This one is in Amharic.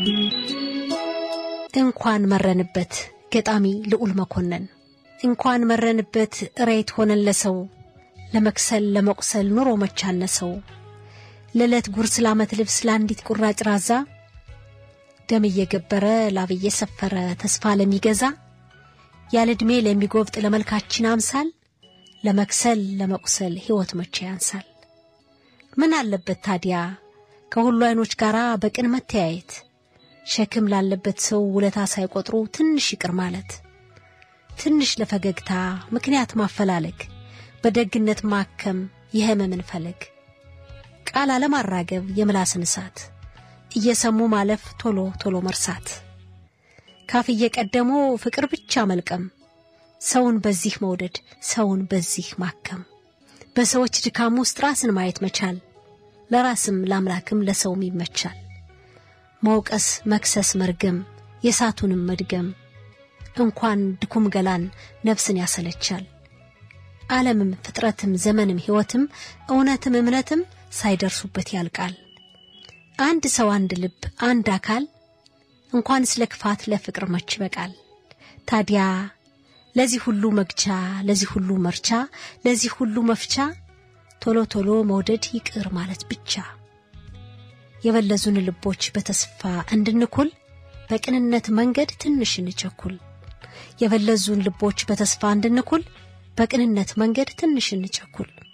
እንኳን መረንበት ገጣሚ ልዑል መኮንን እንኳን መረንበት እሬት ሆነን ለሰው ለመክሰል ለመቁሰል ኑሮ መቻነሰው ለዕለት ጉርስ ለዓመት ልብስ ለአንዲት ቁራጭ ራዛ ደም እየገበረ ላብ እየሰፈረ ተስፋ ለሚገዛ ያለ ዕድሜ ለሚጎብጥ ለመልካችን አምሳል ለመክሰል ለመቁሰል ሕይወት መቼ ያንሳል። ምን አለበት ታዲያ ከሁሉ ዐይኖች ጋር በቅን መተያየት ሸክም ላለበት ሰው ውለታ ሳይቆጥሩ ትንሽ ይቅር ማለት ትንሽ ለፈገግታ ምክንያት ማፈላለግ በደግነት ማከም የህመምን ፈለግ ቃል አለማራገብ የምላስን እሳት እየሰሙ ማለፍ ቶሎ ቶሎ መርሳት ካፍ እየቀደሞ ፍቅር ብቻ መልቀም ሰውን በዚህ መውደድ ሰውን በዚህ ማከም በሰዎች ድካም ውስጥ ራስን ማየት መቻል ለራስም ለአምላክም ለሰውም ይመቻል። መውቀስ መክሰስ መርገም የእሳቱንም መድገም እንኳን ድኩም ገላን ነፍስን ያሰለቻል። ዓለምም ፍጥረትም ዘመንም ሕይወትም እውነትም እምነትም ሳይደርሱበት ያልቃል። አንድ ሰው አንድ ልብ አንድ አካል እንኳን ስለ ክፋት ለፍቅር መች ይበቃል። ታዲያ ለዚህ ሁሉ መግቻ ለዚህ ሁሉ መርቻ ለዚህ ሁሉ መፍቻ ቶሎ ቶሎ መውደድ ይቅር ማለት ብቻ የበለዙን ልቦች በተስፋ እንድንኩል በቅንነት መንገድ ትንሽ እንቸኩል። የበለዙን ልቦች በተስፋ እንድንኩል በቅንነት መንገድ ትንሽ እንቸኩል።